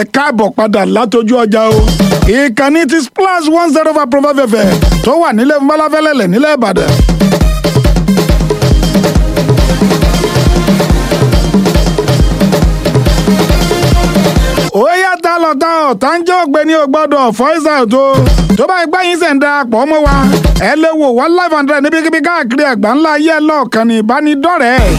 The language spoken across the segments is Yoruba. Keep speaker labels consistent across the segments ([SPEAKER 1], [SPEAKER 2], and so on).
[SPEAKER 1] ẹ káàbọ̀ padà látọjú ọjà o ìkànnì ti splash one zero five profa fẹfẹ tó wà nílẹ̀ mọ́láfẹ́lẹ́lẹ̀ nílẹ̀ ìbàdàn. ó yàtọ̀ lọ́tà ọ̀tá ń jẹ́ ògbéni ògbọ́dọ̀ fọ́ìsà tó tó bá gbá yín sẹ̀ ń darapọ̀ mọ́ wa ẹ lè wò wá live and direct níbikíbi káàkiri àgbà ńlá ayé lọ́ọ̀kan ní ìbánidọ́rẹ̀ẹ́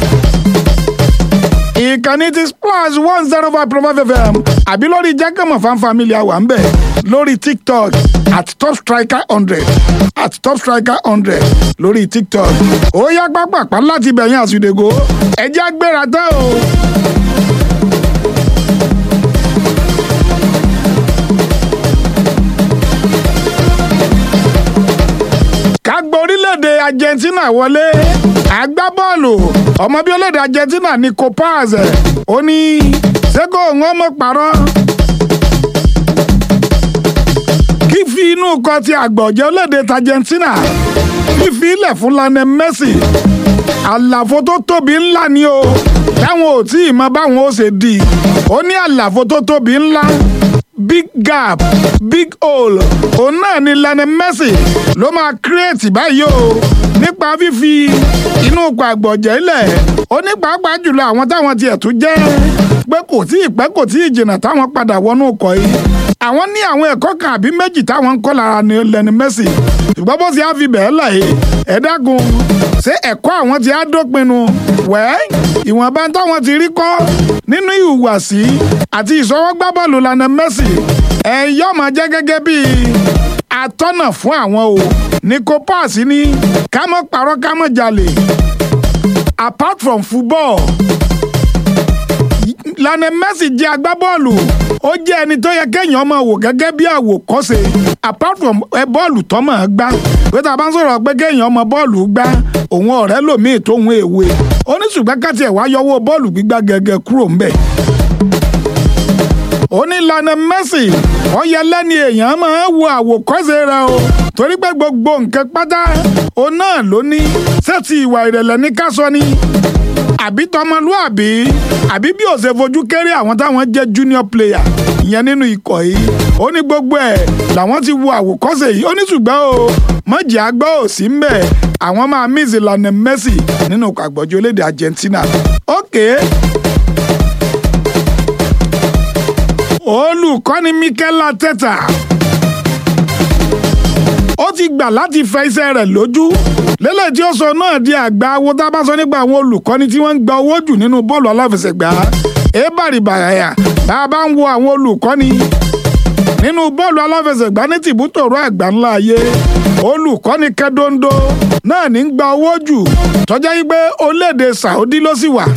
[SPEAKER 1] ìkànnì ti splash one zero five profa fm àbí lórí jákèmọ̀ fan family àwa ń bẹ̀ lórí tiktok at top striker hundred at top striker hundred lórí tiktok ó yá pápápá láti bẹ̀yìn àsùdègò ẹjẹ́ agbéra tẹ́ o. ká gbọ́ orílẹ̀-èdè argentina wọlé agbábọ́ọ̀lù ọmọ bíi orílẹ̀-èdè argentina ní copaz ó ní sẹ́kọ̀ wọn mọ̀ parọ́ kí fi inú kọ ti àgbọ̀jẹ́ orílẹ̀-èdè argentina fífi ilẹ̀ fún Lionel Messi àlàfo tó tóbi ńlá ni o táwọn ò tí ì mọ báwọn ó ṣe di ó ní àlàfo tó tóbi ńlá big gap big hole òun náà ni Lionel Messi ló máa kírètì báyìí o nípa fífi inú ipò àgbọ̀jẹ̀ ilẹ̀ ó ní pàápàá jùlọ àwọn táwọn tiẹ̀ tún jẹ́ pé kò tí ì pẹ́ kò tí ì jìnnà táwọn padà wọnú ọkọ̀ yìí àwọn ní àwọn ẹ̀kọ́ kan àbí méjì táwọn ń kọ́ lára ní Lionel Messi ṣùgbọ́n bó ṣe á fi bẹ́ẹ̀ lẹ̀ yìí ẹ dákun ṣé ẹ̀kọ́ àwọn ti á dópinu wẹ́ ìwọ̀nba táwọn ti rí kọ́ nínú ìhùwàsí àti ìṣọwọ́gbá bọ́ọ̀lù Lionel Messi ẹ yóò máa jẹ́ gẹ́gẹ́ bíi atọ́nà fún àwọn o Nico Pass ní ká má parọ́ ká má jalè apart from football Lionel Messi jẹ́ agbábọ́ọ̀lù ó jẹ́ ẹni tó yẹ kéèyàn máa wò gẹ́gẹ́ bí àwòkọ́ṣe apart from ẹ bọ́ọ̀lù tó máa gbá pé tá a bá ń sọ̀rọ̀ pé kéèyàn máa bọ́ọ̀lù gbá òun ọ̀rẹ́ lòmíì tó ń èwe ó ní ṣùgbọ́n káti ẹ̀ wá yọwọ́ bọ́ọ̀lù gbígbá gẹ́gẹ́ kúrò ńbẹ̀. ó ní Lionel Messi ó yẹ lẹ́ni èèyàn máa wo àwòkọ́ṣe rẹ̀ o torí pé gbogbo nǹkan pátá òun náà ló ní sẹ́ẹ̀tì ìwà ìrẹ̀lẹ̀ ní ká sọ ni àbí tọmọlúàbí àbí bí ó ṣe fojú kéré àwọn táwọn jẹ́ junior player ìyẹn nínú ikọ̀ yìí ó ní gbogbo ẹ̀ làwọn ti wo àwòkọ́ṣe yìí ó ní ṣùgbọ́n o mọ̀jì àgbọ̀ ò sí ń bẹ̀ àwọn máa miss Lionel Messi nínú àgbọ̀jọ́ orílẹ̀-èdè Argentina okay. olùkọ́ni Mikel Arteta ó ti gbà láti fẹ iṣẹ́ rẹ̀ lójú lélẹ̀ tí ó sọ náà di àgbà awo tá a bá sọ nípa àwọn olùkọ́ni tí wọ́n ń gba owó jù nínú bọ́ọ̀lù aláfẹsẹ̀gbá ebari bàyà bá a bá ń wo àwọn olùkọ́ni nínú bọ́ọ̀lù aláfẹsẹ̀gbá ní tìbútòrò àgbà ńlá ayé olùkọ́ni kẹ́dóńdó náà ní ń gba owó jù tọ́jà yí pé orílẹ̀-èdè Saudi ló sì wà.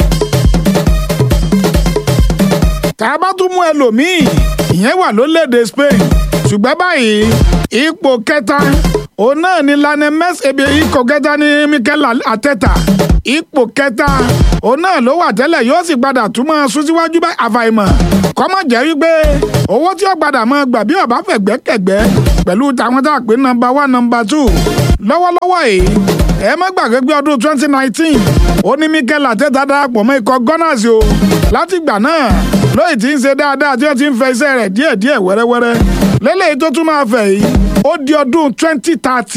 [SPEAKER 1] tá a bá tún mú ẹlòmíì ìyẹn wà lórílẹ̀-èdè Spain ṣùgbọ́n báyìí ipò kẹta òun náà ni Lionel Messi ebi ikọ̀ kẹta ní Mikel Arteta ipò kẹta òun náà ló wà tẹ́lẹ̀ yóò sì padà tún máa sún síwájú bá àfàìmọ̀ kọ́mọ̀ jẹ́ wípé owó tí ó padà máa gbà bí ọ̀bá fẹ̀gbẹ́kẹ̀gbẹ́ pẹ̀lú tàwọn tá a pè nọ́mbà one nọ́mbà two lọ́wọ́lọ́wọ́ yìí ẹ má gbàgbé pé ọdún twenty nineteen ó ní Mikel Arteta darapọ̀ mọ́ ikọ̀ Gunners o látìgbà náà lóyè tí ń ṣe dáadáa tí ó ti ń fẹ iṣẹ́ rẹ̀ díẹ̀díẹ̀ wẹ́rẹ́wẹ́rẹ́ lélẹ́yìí tó tún máa fẹ̀ yìí ó di ọdún twenty thirty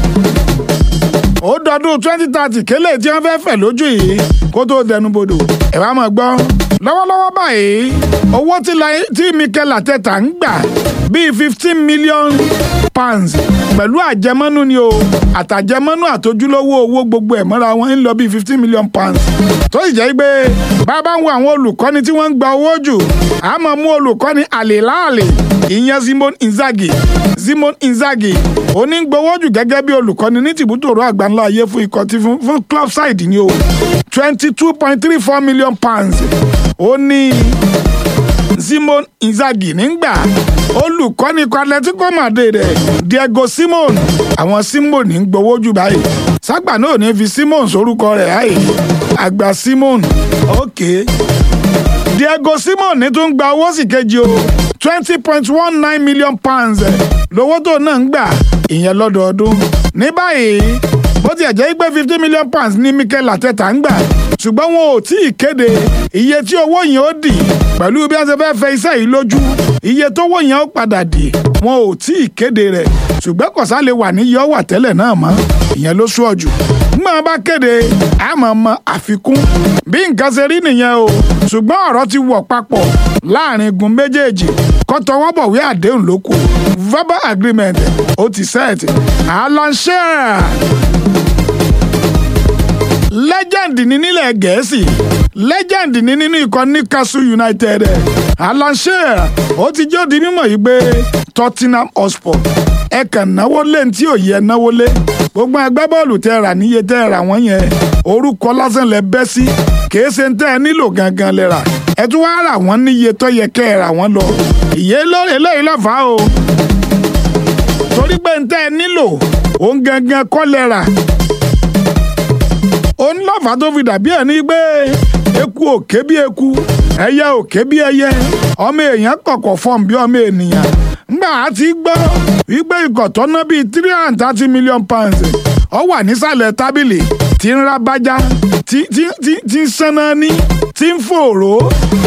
[SPEAKER 1] ó dọdún twenty thirty kélé tí wọ́n fẹ́ fẹ̀ lójú yìí kó tó dẹnubodò ẹ wá máa gbọ́ lọ́wọ́lọ́wọ́ báyìí owó tí Mikel Arteta ń gbà bíi fifteen million pounds pẹ̀lú àjẹmọ́nú ni o àtàjẹmọ́nú àtojúlówó owó gbogbo ẹ̀ mọ́ra wọn ń lọ bíi fifteen million pounds tó sì jẹ́ pé bàbá ń wo àwọn olùkọ́ni tí wọ́n ń gba owó jù á máa mú olùkọ́ni àlèláàlè ìyẹn Simon Inzaghi Simon Inzaghi onígbowó jù gẹ́gẹ́ bí olùkọ́ni ní tìbútòrò àgbáńlá ayé fún ikọ̀ tí fún club side ni o twenty two point three four million pounds ó ní Simon Inzaghi nígbà olùkọ́ni ikọ̀ Atletico Madrid rẹ̀ Diego Simon àwọn Simon ń gbowó jù báyìí ságbà náà ní fi Simon sórúkọ rẹ̀ àyè àgbà Simon ok Diego Simon ní tó ń gba owó sì kejì o twenty point one nine million pounds lówó tó náà ń gbà ìyẹn lọ́dọọdún ní báyìí bó tiẹ̀ jẹ́ pé fifty million pounds ní Mikel Arteta ń gbà ṣùgbọ́n wọn ò tí ì kéde iye tí owó yẹn ó dì pẹ̀lú bí wọ́n ṣe fẹ́ fẹ iṣẹ́ yìí lójú iye tówó yẹn ó padà dì wọn ò tí ì kéde rẹ̀ ṣùgbọ́n kọ̀sá lè wà níyì ọ̀wà tẹ́lẹ̀ náà mọ́ ìyẹn ló sún ọ̀jù nígbà wọn bá kéde àmọ́ mọ àfikún bí nǹkan ṣe rí nìyẹn o ṣùgbọ́n ọ̀rọ̀ ti wọ̀ papọ̀ láàrin igun méjèèjì kó tọwọ́ bọ̀wé àdéhùn ló kù verbal agreement ó ti set Alan Shearer legend ní nílẹ̀ gẹ̀ẹ́sì legend ní nínú ikọ̀ Newcastle United Alan Shearer ó ti jẹ́ òdi mímọ̀ yìí pé Tottenham Hotspur ẹ kàn náwó lé ní tí ò yẹ náwó lé gbogbo ẹgbẹ́ bọ́ọ̀lù tẹ́ rà níye tẹ́ rà wọ́n yẹn orúkọ lásán lẹ bẹ́ sí kìí ṣe ń tẹ́ ẹ nílò gangan lẹ rà ẹ tún wáá rà wọ́n níye tó yẹ kẹ́ ẹ rà wọ́n lọ ìyé eléyìí lọ́fà o torí pé ń tẹ́ ẹ nílò òun gangan kọ́ lẹ rà òun lọ́fà tó fi dàbí ẹ̀ ní pé eku òkè bí eku ẹyẹ òkè bí ẹyẹ ọmọ èèyàn kọ̀kọ̀ fọ́n bí ọmọ ènìyàn ngbà á ti gbọ́ wípé ikọ̀ tó ná bíi three hundred and thirty million pounds ó wà nísàlẹ̀ tábìlì tí ń ra bájá tí tí tí tí ń sanná ní tí ń fòrò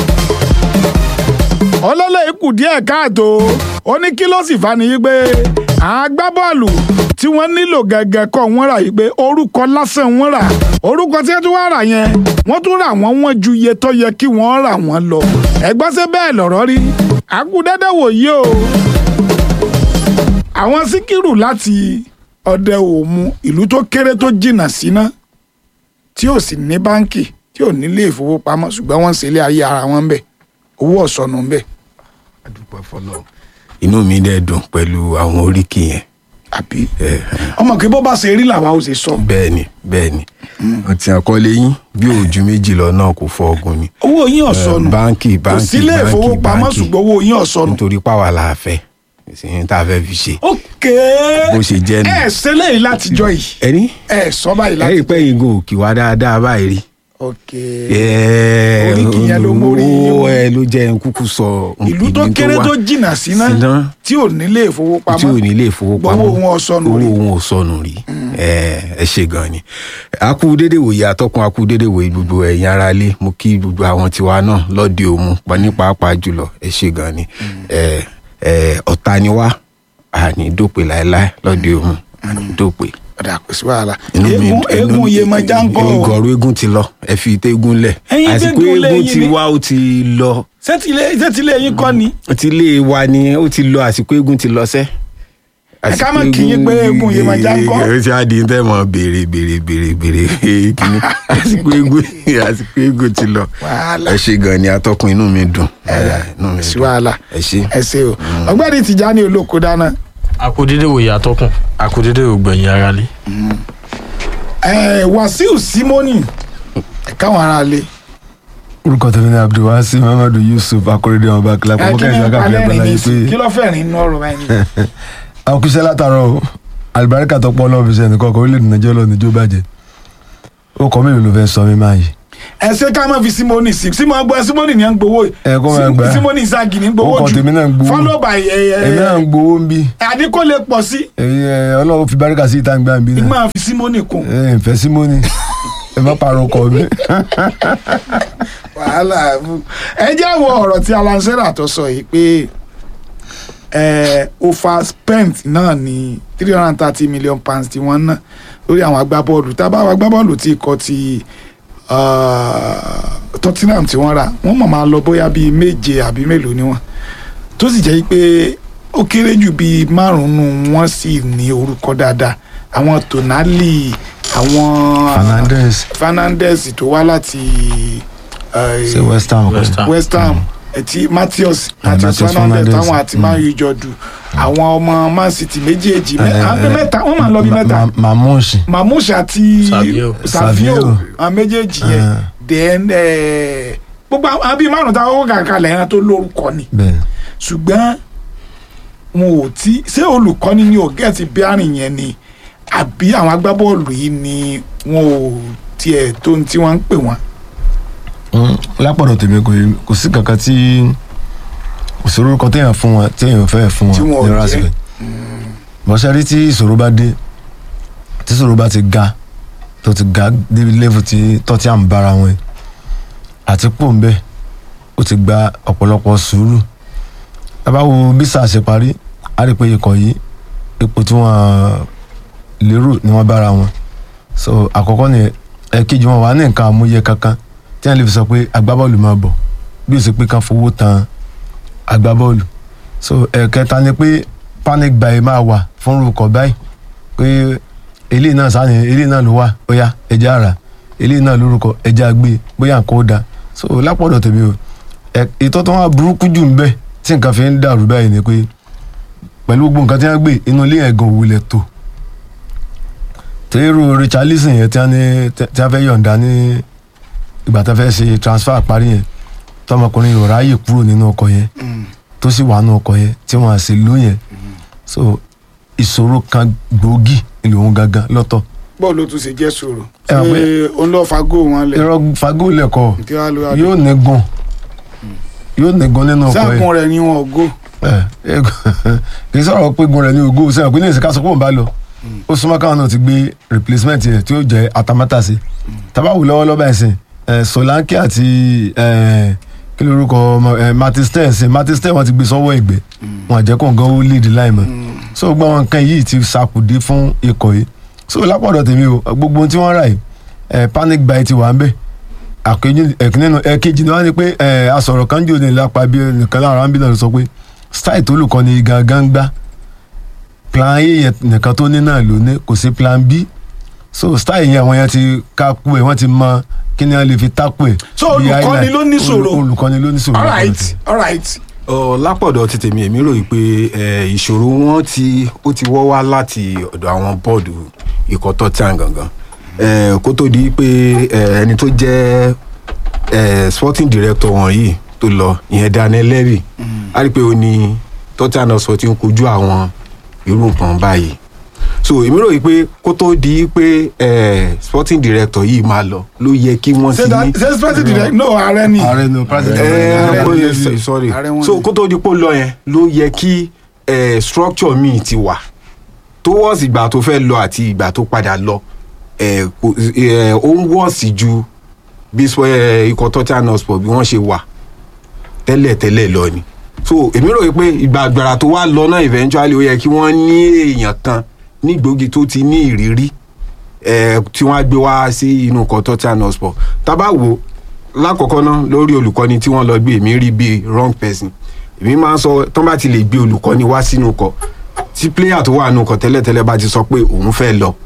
[SPEAKER 1] ọlọ́lẹ̀ ikú díẹ̀ káàtó ó ní kí ló sì fa ni yí pé àwọn agbábọ́ọ̀lù tí wọ́n nílò gẹ́gẹ́ kọ́ wọ́n rà yí pé orúkọ lásán wọ́n rà orúkọ tí wọ́n tún wá rà yẹn wọ́n tún rà wọ́n wọ́n ju iye tó yẹ kí wọ́n rà wọ́n lọ ẹ̀gbọ́n ṣe bẹ́ẹ̀ lọ̀rọ̀ rí àkúdẹ́dẹ́ wòye o àwọn síkírù láti ọdẹ òmu ìlú tó kéré tó jìnnà síná tí ò sì ní báńkì tí ò nílé ìfowópamọ́ ṣùgbọ́n wọ́n ń ṣe ilé ayé ara wọn bẹ̀ owó ọ̀sọ̀nù bẹ̀
[SPEAKER 2] adúpẹ́ fọlọ́ inú mi dẹ̀ dùn pẹ̀lú àwọn oríkì yẹn
[SPEAKER 1] àbí ọmọ kí bó bá ṣe rí làwa ò ṣe sọ.
[SPEAKER 2] bẹ́ẹ̀ni bẹ́ẹ̀ni ọtí àkọlé yín bí òjú méjì lọ náà kò fọ ọgùn ni
[SPEAKER 1] owó yín ọ̀sọ̀nù
[SPEAKER 2] báńkì
[SPEAKER 1] kò
[SPEAKER 2] báńkì
[SPEAKER 1] sílé
[SPEAKER 2] báńkì
[SPEAKER 1] ìfowópamọ́
[SPEAKER 2] báńkì
[SPEAKER 1] ṣùgbọ́n owó yín ọ̀sọ̀nù.
[SPEAKER 2] nítorí páwa la fẹ́ ìsìn tá a fẹ́ fi ṣe
[SPEAKER 1] ókè
[SPEAKER 2] bó ṣe jẹ́ nù.
[SPEAKER 1] ẹ ṣe léyìí látijọ́ yìí
[SPEAKER 2] ẹni
[SPEAKER 1] ẹ sọ báyìí
[SPEAKER 2] ẹ
[SPEAKER 1] láti.
[SPEAKER 2] rí i pé ìgò òkè wá dáadáa báyìí rí.
[SPEAKER 1] ókè
[SPEAKER 2] Ẹ,
[SPEAKER 1] Oríkì yẹn ló mórí yín wú.
[SPEAKER 2] owó ẹ ló jẹ́ n kúkú sọ
[SPEAKER 1] ìlú tó kéré
[SPEAKER 2] wà.
[SPEAKER 1] tó jìnnà síná
[SPEAKER 2] Síná.
[SPEAKER 1] tí ò nílé ìfowópamọ́
[SPEAKER 2] tí ò ní ilé ìfowópamọ́
[SPEAKER 1] Owó wọn ò sọnù rí.
[SPEAKER 2] owó wọn ò sọnù rí ẹ ẹ ṣe gan ni a kú dédé wòye atọ́kùn a kú dédé wòye gbogbo ẹ̀yin ará ilé mo kí gbogbo àwọn tiwa náà lọ́dẹ òmu pa ní pàápàá jùlọ ẹ ṣe gan ni ẹ ẹ ọ̀tá ni wá àní dópè láéláé lọ́dẹ òmu àní dópè.
[SPEAKER 1] ọ̀dà kò sí wàhálà
[SPEAKER 2] Inú mi-
[SPEAKER 1] eégún
[SPEAKER 2] inú
[SPEAKER 1] eégún
[SPEAKER 2] mi-
[SPEAKER 1] Yemọja ń kọ́ o
[SPEAKER 2] ìgọ̀rọ̀ eégún ti lọ ẹ fi tégún lẹ̀
[SPEAKER 1] Ẹ̀yin
[SPEAKER 2] àsìkò
[SPEAKER 1] tégún lẹ̀
[SPEAKER 2] eégún
[SPEAKER 1] yín
[SPEAKER 2] ti
[SPEAKER 1] ni.
[SPEAKER 2] wá ó ti lọ
[SPEAKER 1] sẹ́tìlé yín kọ́ ni
[SPEAKER 2] ó ti lé wa ni ó ti lọ àsìkò eégún ti lọ sẹ́.
[SPEAKER 1] Ẹ ká má kí yín pé eégún Yemọja ń kọ́.
[SPEAKER 2] ẹ ṣe àdín tẹ́ mọ̀ béèrè béèrè béèrè béèrè kíní àsìkò eégún àsìkò eégún ti lọ.
[SPEAKER 1] Wàhálà.
[SPEAKER 2] ẹ ṣe gan ni atọ́kùn inú mi dùn ẹ, inú mi
[SPEAKER 1] sí
[SPEAKER 2] dùn
[SPEAKER 1] wàhálà
[SPEAKER 2] ẹ ṣe.
[SPEAKER 1] ẹ ṣe o ọgbẹ́ni Tìjání olóko dáná
[SPEAKER 3] akudede wòye atọ́kùn akudede ògbẹ̀yìn ara lé.
[SPEAKER 1] ẹ Wàsíù Símónì ẹ káwọn ará lé
[SPEAKER 4] orúkọ tèmi ni abdulwasi muhammadu yusuf akérèdé ọba kílápọ
[SPEAKER 1] ẹ
[SPEAKER 4] mọ
[SPEAKER 1] kí
[SPEAKER 4] kẹsàn
[SPEAKER 1] ni
[SPEAKER 4] án káfíńà
[SPEAKER 1] alẹ́
[SPEAKER 4] gbọdọ
[SPEAKER 1] rìn ní
[SPEAKER 4] yìí
[SPEAKER 1] sí kí
[SPEAKER 4] pé
[SPEAKER 1] ló fẹ́ rìn inú ọ̀rọ̀ báyìí
[SPEAKER 4] àwọn kìí ṣe látàrọ o alibarika tó pọ̀ Ọlọ́run fi ṣe ẹnìkan ọkọ orílẹ̀-èdè nàìjíríà lọ níjó bàjẹ́ ó kọ mélòó ló fẹ́ sọ mí máa yìí
[SPEAKER 1] ẹ ṣe ká má fi Símónì sí Símónì gbọ́ Símónì ní à ń gbowó
[SPEAKER 4] Ẹ kó máa gbà.
[SPEAKER 1] Símónì Ìsáàgì ní gbowó
[SPEAKER 4] Ó kọ
[SPEAKER 1] jù
[SPEAKER 4] tèmi náà ń gbowó.
[SPEAKER 1] follow by ẹ
[SPEAKER 4] èmi náà ń
[SPEAKER 1] ẹ
[SPEAKER 4] gbowó ń bí
[SPEAKER 1] àdínkù lè pọ̀ sí
[SPEAKER 4] Ọlọ́run fi baríkà sí ìta gbà ń bí náà
[SPEAKER 1] máa fi Símónì kún
[SPEAKER 4] ẹ ǹfẹ́ símónì ẹ má parọ́ kọ mi.
[SPEAKER 1] wàhálà ẹ jẹ́ àwọn ọ̀rọ̀ tí Alan Shearer tó sọ yìí pé ẹ overspent náà ní three hundred and thirty million pounds tí wọ́n ná lórí àwọn agbábọ́ọ̀lù tábà àwọn agbábọ́ọ̀lù tí ikọ̀ ti uh, Tottenham tí wọ́n rà wọ́n mọ̀ máa lọ bóyá bíi méje àbí mélòó ni wọ́n tó sì jẹ́ pé ó kéré jù bíi márùn-ún wọ́n sì ní orúkọ dáadáa àwọn Tonali àwọn
[SPEAKER 4] Fernandes
[SPEAKER 1] Fernandes tó wá láti eh,
[SPEAKER 4] ṣe west ham
[SPEAKER 3] West Ham.
[SPEAKER 1] West Ham ẹtí Matheus
[SPEAKER 4] Eh,
[SPEAKER 1] Matheus
[SPEAKER 4] Matheus
[SPEAKER 1] Fernandes
[SPEAKER 4] Fernandes,
[SPEAKER 1] táwọn àti Man U jọ dù àwọn ọmọ Man City méjèèjì mẹ-
[SPEAKER 4] Eh,
[SPEAKER 1] àwọn
[SPEAKER 4] eh,
[SPEAKER 1] mẹ́ta wọ́n máa ń lọ bí mẹ́ta
[SPEAKER 4] mamushi
[SPEAKER 1] Mamouche àti
[SPEAKER 3] Savio.
[SPEAKER 1] Savio
[SPEAKER 4] Savio.
[SPEAKER 1] àwọn méjèèjì yẹn
[SPEAKER 4] Eh.
[SPEAKER 1] then eh, gbogbo àwọn bíi márùn táwọn kó kàkà lẹ́yìn tó lórúkọ ni
[SPEAKER 4] bẹ́ẹ̀
[SPEAKER 1] ṣùgbọ́n wọn ò tí ṣé olùkọ́ni ni ò gẹ́ẹ̀tì bíárìn yẹn ni àbí àwọn agbábọ́ọ̀lù yìí ni wọn ò tiẹ̀ tó ní tí wọ́n ń pè wọ́n.
[SPEAKER 4] Mm, lápọ̀dọ̀ tèmi kò yé- kò sí kankan tí kò sí orúkọ téèyàn fún wọn téèyàn fẹ́ fún
[SPEAKER 1] Tí wọn ò
[SPEAKER 4] wọn ní
[SPEAKER 1] jẹ́.
[SPEAKER 4] rásìkò bọ́sẹ̀ rí tí ìṣòro bá dé tí ìṣòro bá ti ga tó ti ga débi level tí Tottenham bára wọn yìí àti pò ń bẹ ó ti gba ọ̀pọ̀lọpọ̀ sùúrù tábà wo bí sáà ṣe parí a rí i pé ikọ̀ yìí ipò tí wọ́n lérò ni wọ́n bára wọn so àkọ́kọ́ ni ẹ̀kejì wọn wà ní nǹkan àmúyẹ kankan tí wọ́n lè fi sọ pé agbábọ́ọ̀lù máa bọ̀ bí ó ṣe pé kán fowó tan agbábọ́ọ̀lù so ẹ̀kẹta ni pé panic buy máa wà fún orúkọ báyìí pé eléyìí náà sáà ní eléyìí náà ló wà bóyá ẹja ara eléyìí náà lórúkọ ẹja gbé bóyá nǹkan ó da so lápọ̀dọ̀ tèmi o ẹ̀ ètò tó wà burúkú jù ń bẹ tí nǹkan fi ń dàrú báyìí ni pé pẹ̀lú gbogbo nǹkan tí wọ́n gbé inú ilé yẹn gan òwúlẹ̀ tó tẹ́rù Richarlison yẹn tí wọ́n ní tí wọ́n fẹ́ yọ̀ǹda ní ìgbà tó fẹ́ ṣe transfer parí yẹn tọmọkùnrin yóò ráàyè kúrò nínú ọkọ̀ yẹn tó sì wà nínú ọkọ̀ yẹn tí wọ́n á sì lò yẹn so ìṣòro kan gbòógì ìlòhun gangan lọ́tọ̀
[SPEAKER 1] bọ́ọ̀lù tún ṣe jẹ́ sòrò
[SPEAKER 4] Ẹ mọ̀ pé-
[SPEAKER 1] ṣé òun lọ́ọ́ fagó wọn lẹ̀
[SPEAKER 4] irọ́ fagólẹ̀kọ̀
[SPEAKER 1] kí wàá ló wá dé
[SPEAKER 4] yóò nígun yóò nígun nínú ọkọ̀ yẹn
[SPEAKER 1] sáàkùn rẹ̀ ni wọn ò gò
[SPEAKER 4] ẹ ẹ kì í sọ̀rọ̀ pé gun rẹ̀ ní ògo sẹ́yìn pé ní ìsìnká sọ pé òun bá lọ ó súnmọ́ káwọn náà ti gbé replacement yẹn tí ó jẹ́ atamátàsí tabawu lọ́wọ́lọ́wọ́ báyìí sìn ẹ Solanke àti ẹ kí ló rúkọ ọmọ ẹ Matistel sìn Matistel wọn ti gbé sọ́wọ́ ìgbẹ́ wọn àjẹ́ kó gan ó lead line mọ́ so gbogbo àwọn nǹkan yìí ti sàkùdé fún ikọ̀ yìí so lápọ̀dọ̀ tèmi o gbogbo ohun tí wọ́n rà yìí ẹ panic buy ti wà ń bẹ̀ àkejì ẹ̀kínínú ẹ̀kejì ni wọ́n ní pé ẹ̀ asọ̀rọ̀ kan jò ní lápá bí nìkan lára ń bí náà ló sọ pé style tó lùkọ́ ni gangan gbá plan a yẹn nìkan tó ní náà ló ní kò sí plan b so style yẹn àwọn yẹn ti kápú ẹ̀ wọ́n ti mọ kí ni wọ́n lè fi tápù ẹ̀.
[SPEAKER 1] So
[SPEAKER 4] bí
[SPEAKER 1] olùkọ́ni
[SPEAKER 4] highlight.
[SPEAKER 1] ló ní ṣòro?
[SPEAKER 4] Olù- olùkọ́ni ló ní ṣòro.
[SPEAKER 1] all right all right
[SPEAKER 2] Ọ, lápọ̀dọ̀ ti tèmi èmi ròyìn pé ẹ, ìṣòro wọn ti ó ti wọ́ wá láti ọ̀dọ̀ àwọn bọ́ọ̀dù ikọ̀ Tottenham gangan Ẹ, kó tó di pé ẹ, ẹni tó jẹ́ ẹ, sporting director wọn yìí tó lọ ìyẹn Daniel Levy a rí i pé ó ní Tottenham Hotspur ti ń kojú àwọn irú nǹkan báyìí so èmi ròyìn pé kó tó di pé ẹ, sporting director yìí máa lọ ló yẹ kí wọ́n ti
[SPEAKER 1] ṣé da-
[SPEAKER 2] ní
[SPEAKER 1] ṣé special direct no ààrẹ ni
[SPEAKER 4] ààrẹ ni o president.
[SPEAKER 2] ẹ
[SPEAKER 1] Ààrẹ
[SPEAKER 2] ó
[SPEAKER 1] wọn
[SPEAKER 2] yẹ
[SPEAKER 1] ni.
[SPEAKER 2] sọ- sorry
[SPEAKER 1] Ààrẹ wọn
[SPEAKER 2] so
[SPEAKER 1] ni.
[SPEAKER 2] kó tó di pé ó lọ yẹn ló yẹ kí eh, structure míì ti wà towards ìgbà tó fẹ́ lọ àti ìgbà tó padà lọ eh, kò- eh, ó ń wọ́ọ̀sì ju bí sọ- eh, ikọ̀ Tottenham Hotspur bí wọ́n ṣe wà tẹ́lẹ̀ tẹ́lẹ̀ lọ ni so èmi rò pé ìgbà àgbàrà tó wá lọ náà eventually ó yẹ kí wọ́n ní èèyàn kan nígbòógì tó ti ní ìrírí eh, tí wọ́n á gbé wá sí inú ikọ̀ Tottenham Hotspur tá bá wò lákọ̀ọ́kọ́ náà lórí olùkọ́ni tí wọ́n lọ gbé èmi rí bíi wrong person èmi máa ń sọ tán bá ti lè gbé olùkọ́ni wá sínú ikọ̀ tí player tó wà nínú ikọ̀ tẹ́lẹ̀tẹ́lẹ̀ bá ti sọ pé òun fẹ́ lọ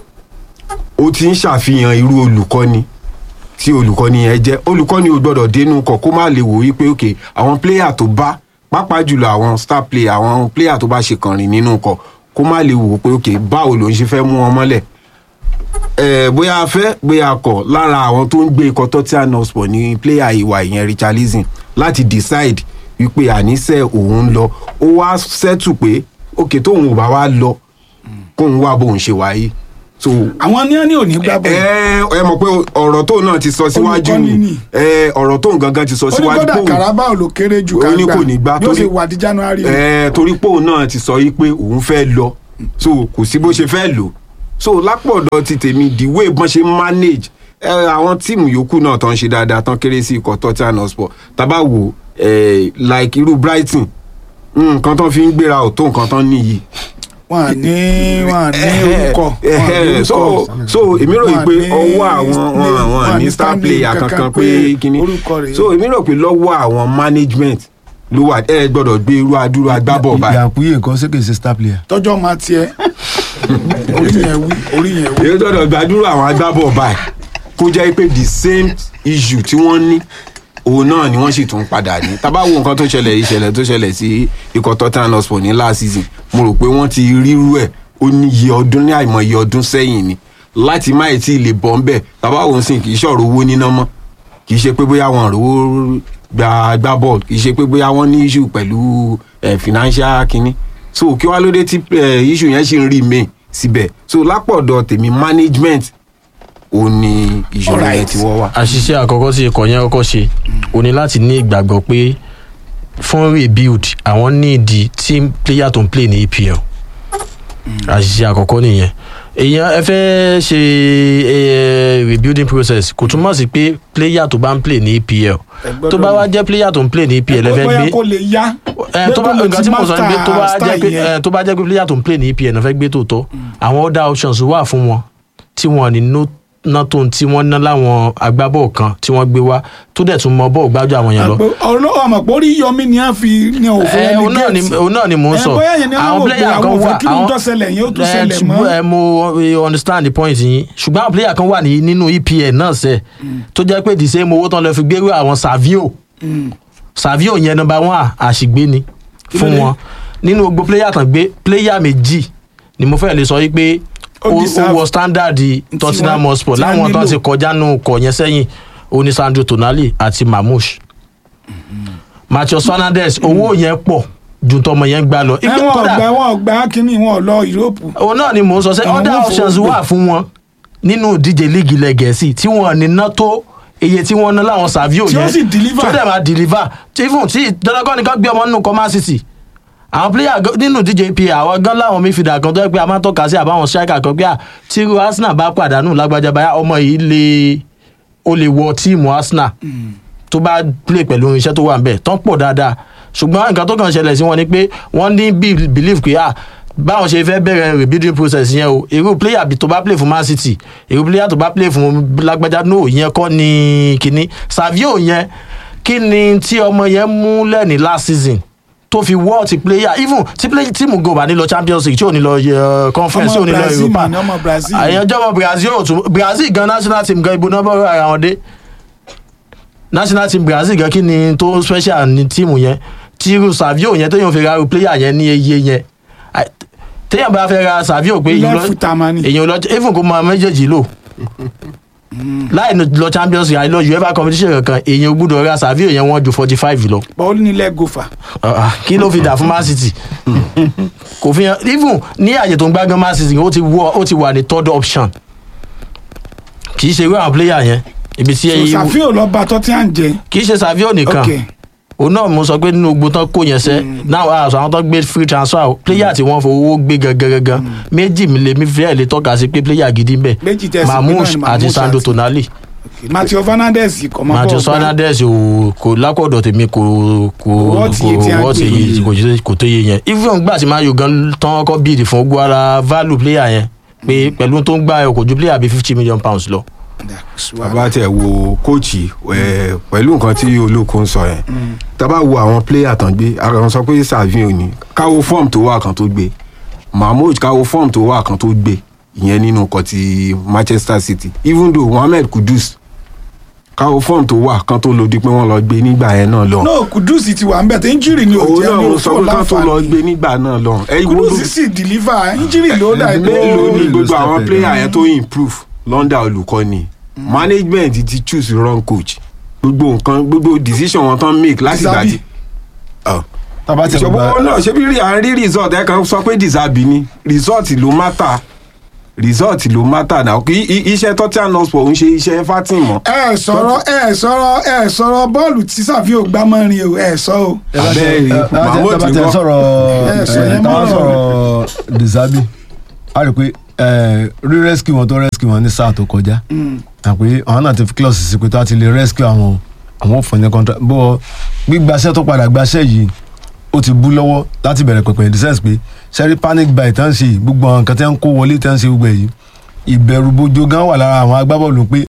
[SPEAKER 2] ó ti ń ṣàfihàn irú olùkọ́ni tí olùkọ́ni yẹn jẹ́ olùkọ́ni ò gbọ́dọ̀ dénú kọ̀ kó má lè wò wípé ok àwọn player tó bá pàápàá jùlọ àwọn star player àwọn player tó bá ṣe kànrìn nínú kọ̀ kó má lè wò pé ok báwo ló ń ṣe fẹ́ mú wọn mọ́lẹ̀ eh, bóyá a fẹ́ bóyá a kọ̀ lára àwọn tó ń gbé ikọ̀ Tottenham Hotspur ní player ìwà ìyẹn Richarlison láti decide wípé àníṣe òun ń lọ ó wá settle pé ok tóun ò bá wá lọ kóun wá bóun ṣe wáyé so
[SPEAKER 1] àwọn ní ẹni ò ní gbá bọ́ọ̀lù
[SPEAKER 2] ẹ ẹ mọ̀ pé ọ̀rọ̀ tóun náà ti sọ síwájú
[SPEAKER 1] Olùkọ́ni
[SPEAKER 2] ni
[SPEAKER 1] ni.
[SPEAKER 2] ẹ ọ̀rọ̀ tóun gangan ti sọ
[SPEAKER 1] ó ní
[SPEAKER 2] síwájú
[SPEAKER 1] kódà
[SPEAKER 2] póun
[SPEAKER 1] Carabao ló kéré jù ká
[SPEAKER 2] Ó ní kò ní gbá
[SPEAKER 1] yóò
[SPEAKER 2] torí-
[SPEAKER 1] ṣe wà di January
[SPEAKER 2] ẹ torí póun náà ti sọ yí pé òun fẹ́ lọ so kò sí bó ṣe fẹ́ lò so lápọ̀dọ̀ ti tèmi the way bọ́n ṣe manage ẹ àwọn tíìmù yòókù náà tán ṣe dáadáa tán kéré sí ikọ̀ Tottenham Hotspur tábà wò ẹ like irú Brighton nǹkan tán fi ń gbéra ò tó nǹkan tán níyì
[SPEAKER 1] wọn à ní wọn à ní orúkọ wọn à ní
[SPEAKER 2] Eh, so
[SPEAKER 1] orúkọ
[SPEAKER 2] so èmi rò yìí pé
[SPEAKER 1] Wọ́n ní
[SPEAKER 2] ọwọ́ àwọn
[SPEAKER 1] stanley-
[SPEAKER 2] wọn àwọn
[SPEAKER 1] wọ́n
[SPEAKER 2] ní
[SPEAKER 1] ní
[SPEAKER 2] star
[SPEAKER 1] stanley
[SPEAKER 2] player
[SPEAKER 1] kankan
[SPEAKER 2] kankan
[SPEAKER 1] pé
[SPEAKER 2] pé kíní
[SPEAKER 1] orúkọ rẹ̀.
[SPEAKER 2] so èmi rò pé lọ́wọ́ àwọn management ló wà ẹ gbọ́dọ̀ gbé irú adúrú agbábọ̀ báyìí
[SPEAKER 4] Yankuye nǹkan ṣé kì í ṣe star player.
[SPEAKER 1] tọjọ́ máa tiẹ̀ orí yẹn wí orí yẹn wí.
[SPEAKER 2] èyí gbọ́dọ̀ gbàdúrà àwọn agbábọ̀ báyìí kó jẹ́ pé the same issue tí wọ́n ní òun náà ni wọ́n sì tún padà ní tábà wo nǹkan tó ṣẹlẹ̀ ìṣẹ̀lẹ̀ tó ṣẹlẹ̀ sí ikọ̀ Tottenham Hotspur ní last season mo rò pé wọ́n ti rírú ẹ̀ ó ní iye ọdún ní àìmọye ọdún sẹ́yìn ni láti má ì tí ì lè bọ́ ń bẹ̀ tábà wo ń sìn kì í ṣọ̀rọ̀ owó níná mọ́ kì í ṣe pé bóyá wọn rówó gba gbá bọ́ọ̀lù kì í ṣe pé bóyá wọ́n ní issue pẹ̀lú eh, financial kinní so kí wá ló dé tí eh, issue yẹn ṣì ń remain síbẹ̀ so lápọ̀dọ̀ tèmi management ò ní ìṣòro yẹn
[SPEAKER 1] Alright.
[SPEAKER 2] ti wọ́ wá.
[SPEAKER 3] àṣìṣe àkọ́kọ́ tí ikọ̀ yẹn kọ́kọ́ ṣe o ní láti ní ìgbàgbọ́ pé fún rebuild àwọn ní ìdí team player tó ń play ní EPL àṣìṣe àkọ́kọ́ nìyẹn èèyàn ẹ fẹ́ ṣe eh, rebuilding process kò túmọ̀ sí pé player tó bá ń play ní EPL tó bá wá jẹ́ player tó ń play ní EPL ẹ fẹ́
[SPEAKER 1] bóyá
[SPEAKER 3] gbé
[SPEAKER 1] kó lè yá
[SPEAKER 3] ẹ tó bá
[SPEAKER 1] pé kó lè
[SPEAKER 3] nǹkan
[SPEAKER 1] ti
[SPEAKER 3] tí mo sọ ni pé tó bá
[SPEAKER 1] master
[SPEAKER 3] jẹ́ pé
[SPEAKER 1] style yẹn.
[SPEAKER 3] ẹ tó bá jẹ́ pé player tó ń play ní EPL náà fẹ́ gbé tòótọ́ àwọn other options wà fún wọn tí wọn ní no ná tó ń tí wọ́n ná láwọn agbábọ́ọ̀ kan tí wọ́n gbé wá tó dẹ̀ tún mọ bọ́ọ̀ gbájú àwọn yẹn lọ.
[SPEAKER 1] ọlọ́wọ́ àmọ̀ pé orí yọmí ni a fi ní òfin
[SPEAKER 3] ẹ
[SPEAKER 1] ẹni
[SPEAKER 3] òun náà ni
[SPEAKER 1] gate.
[SPEAKER 3] òun náà ni mò ń
[SPEAKER 1] Ẹ,
[SPEAKER 3] sọ
[SPEAKER 1] bóyá yẹn ni wọ́n wò pé àwọn òfin kí ló ń tó ṣẹlẹ̀ yẹn ó tún
[SPEAKER 3] ẹ,
[SPEAKER 1] ṣẹlẹ̀
[SPEAKER 3] ṣùgbọ́n,
[SPEAKER 1] mọ́.
[SPEAKER 3] ẹ, mo eh, understand the point yín ṣùgbọ́n àwọn player kan wà ní nínú EPL náà sẹ́ tó jẹ́ pé the same owó tán lọ fi gbérú àwọn Savio Savio yẹn number one àṣìgbé ni fún
[SPEAKER 1] Kílódé?
[SPEAKER 3] wọn nínú gbogbo player tán gbé player méjì ni mo fẹ́ lè sọ yí pé
[SPEAKER 1] Ó
[SPEAKER 3] ó
[SPEAKER 1] deserve
[SPEAKER 3] ó wọ standard Tottenham
[SPEAKER 1] wọ́n-
[SPEAKER 3] Hotspur
[SPEAKER 1] tí wọ́n
[SPEAKER 3] láwọn tán
[SPEAKER 1] nílò.
[SPEAKER 3] ti kọjá nù kọ̀ yẹn sẹ́yìn oní Sandro Tonali àti Mamouche Matheus Fernandes owó yẹn pọ̀ ju tọmọ yẹn gbà lọ.
[SPEAKER 1] ẹ
[SPEAKER 3] Ìgbé-
[SPEAKER 1] wọn
[SPEAKER 3] kódà-
[SPEAKER 1] ọgbà wọn ọgbà kínní wọn lọ Europe.
[SPEAKER 3] òun náà ni mò ń sọ sẹ́
[SPEAKER 1] Àwọn
[SPEAKER 3] other
[SPEAKER 1] fowó
[SPEAKER 3] options
[SPEAKER 1] gbé.
[SPEAKER 3] wà fún wọn nínú ìdíje líìgì ilẹ̀ gẹ̀ẹ́sì tí wọ́n ní ná tó iye tí wọ́n ná láwọn Savio
[SPEAKER 1] Tí ó
[SPEAKER 3] yẹn
[SPEAKER 1] sì deliver.
[SPEAKER 3] tó dẹ̀ máa deliver tí even tí dandankan nìkan gbé ọmọ nínú kọ́má city àwọn player gan- nínú ìdíje EPL àwọn gan láwọn midfielder kan tó yẹ pé a máa ń tọ́ka sí àbáwọn striker kan pé à tí irú Arsenal bá pàdánù lágbájá báyà ọmọ yìí lè ó lè wọ tíìmù Arsenal tó bá play pẹ̀lú irinṣẹ́ tó wà ń bẹ̀ tán pọ̀ dáadáa ṣùgbọ́n nǹkan tó kàn ṣẹlẹ̀ sí wọn ni pé wọ́n ní bí- believe pé ah báwọn ṣe fẹ́ bẹ̀rẹ̀ rebuilding process yẹn o irú player bí tó bá play fún Man City irú player tó bá play fún lágbájá no yẹn kọ́ ni kínní Savio yẹn kí ni tí ọmọ yẹn mú lẹ́ni last season tó fi wọ́ ti player even tí play tíìmù go bá ní lọ Champions League tí ò ní lọ eh, conference tí ò
[SPEAKER 1] ọmọ
[SPEAKER 3] ní lọ
[SPEAKER 1] Brazil
[SPEAKER 3] Europa
[SPEAKER 1] mà ní ọmọ Brazil.
[SPEAKER 3] àyànjọ́ ọmọ Brazil ò tún Brazil gan national team gan ibo náà bọ́ ara wọn dé national team Brazil gan kí ni tó special ní tíìmù yẹn tí irú Savio yẹn téèyàn fi ra irú player yẹn ní iye yẹn Àì- téèyàn bá fẹ́ ra Savio pé èèyàn
[SPEAKER 1] left
[SPEAKER 3] lọ-
[SPEAKER 1] foot amani.
[SPEAKER 3] èèyàn lọ even kó máa méjèèjì lò láì lọ Champions League àìlọ UEFA competition kankan èèyàn gbúdọ̀ ra Savio yẹn wọ́n ju forty five lọ
[SPEAKER 1] bọ́ọ̀lù nílẹ̀ gòfà.
[SPEAKER 3] Ah, ah, kí ló fi dà fún Man City kò fi hàn even ní àyè tó ń gbá gan Man City ó ti wọ ó ti wà ní third option kì í ṣe irú àwọn player yẹn ibi tí
[SPEAKER 1] so
[SPEAKER 3] ẹyí
[SPEAKER 1] Savio lọ bá Tottenham jẹ.
[SPEAKER 3] kì í ṣe Savio nìkan
[SPEAKER 1] ok
[SPEAKER 3] òun náà mo sọ pé nínú ogun tán kó yẹn sẹ náà àṣọ àwọn tó gbé free transfer o player tí wọ́n fowó gbé gangan gangan méjì mi lè mi fẹ́ lè tọ́ka sí pé player gidi ń bẹ
[SPEAKER 1] Méjì tẹ́ ẹ sì pé náà
[SPEAKER 3] Mamouche
[SPEAKER 1] ni
[SPEAKER 3] àti
[SPEAKER 1] Mamouche
[SPEAKER 3] Sandro
[SPEAKER 1] àti-
[SPEAKER 3] Tonali
[SPEAKER 1] ok Matheus Fernandes kọ́ máa bọ̀
[SPEAKER 3] Matheus
[SPEAKER 1] gbá.
[SPEAKER 3] Fernandes ò kò lákọ̀dọ̀ tèmi kò kò
[SPEAKER 1] Wọ́ọ̀tì iye tí a
[SPEAKER 3] kò wọ́ọ̀tì
[SPEAKER 1] gbé.
[SPEAKER 3] iye kò jẹ́- kò tó yé yẹn even gbà tí mayo gan tán kọ́ bíìdì fún ogun ara value player yẹn pé pẹ̀lú tó ń gbà ẹ̀ kò ju player bíi fifty million pounds lọ.
[SPEAKER 2] bàbá tẹ wo kóòchì ẹ, pẹ̀lú nǹkan tí olóko ń sọ yẹn tábà wo àwọn pléyà tán gbé ara wọn sọ pé Savio ni káwo fọ́ọ̀mù tó wà kan tó gbé Mahmood káwo fọ́ọ̀mù tó wà kan tó gbé ìyẹn nínú nǹkan ti Manchester City even though Mohammed Kudus káwo fọ́ọ̀mù tó wà kan tó lòdì pé wọ́n lọ gbé nígbà yẹn náà lọ
[SPEAKER 1] no Kudus ti wà ń bẹ̀ tí injury ni ò
[SPEAKER 2] òun
[SPEAKER 1] jẹ́
[SPEAKER 2] náà
[SPEAKER 1] ní
[SPEAKER 2] mo sọ
[SPEAKER 1] òfò
[SPEAKER 2] pé kán tó lọ
[SPEAKER 1] láǹfààní.
[SPEAKER 2] gbé nígbà náà lọ ẹ wo
[SPEAKER 1] Kudus
[SPEAKER 2] ló-
[SPEAKER 1] sì deliver injury ló dà
[SPEAKER 4] Mélòó
[SPEAKER 2] mélòó
[SPEAKER 1] pé
[SPEAKER 2] ni gbogbo
[SPEAKER 4] step
[SPEAKER 2] àwọn
[SPEAKER 4] in.
[SPEAKER 2] player yẹn tó improve London olùkọ́ni management ti choose wrong coach gbogbo nǹkan gbogbo decision wọn tán make láti ìgbà
[SPEAKER 1] Disabi.
[SPEAKER 2] tí. Ọ.
[SPEAKER 4] tábà tí
[SPEAKER 2] ìṣòwò
[SPEAKER 4] gba
[SPEAKER 2] náà ṣé bí rí à ń rí result ẹ kàn sọ pé disabi ni result ló matter result ló matter náà kí i- iṣẹ́ Tottenham Hotspur ń ṣe iṣẹ́ Everton mọ́.
[SPEAKER 1] ẹ sọ̀rọ̀ ẹ sọ̀rọ̀ ẹ sọ̀rọ̀ bọ́ọ̀lù tí Savio gbá mọ́rin o ẹ sọ o.
[SPEAKER 2] abẹ́rẹ́ Mahmood
[SPEAKER 4] tábà tí
[SPEAKER 2] ńkọ́?
[SPEAKER 4] sọ̀rọ̀
[SPEAKER 1] Ẹ sọ yẹn
[SPEAKER 4] tábà
[SPEAKER 1] mọ́
[SPEAKER 4] sọ̀rọ̀ Disabi a rí i pé eh, rí rescue wọn tó rescue wọn ní sáà tó kọjá àpé àwọn náà ti fi kílọ̀sì sí pé tó a ti lè rescue àwọn àwọn òfin ní contract bó gbígbaṣẹ́ tó padà gbaṣẹ́ yìí ó ti bú lọ́wọ́ láti bẹ̀rẹ̀ pẹ̀pẹ̀ in the sense pé sẹ́rí panic buy tán ṣe yìí, gbogbo àwọn nǹkan tẹ́ ń kó wọlé tẹ́ ń ṣe gbogbo èyí ìbẹ̀rù bojo gan wà lára àwọn agbábọ́ọ̀lù pé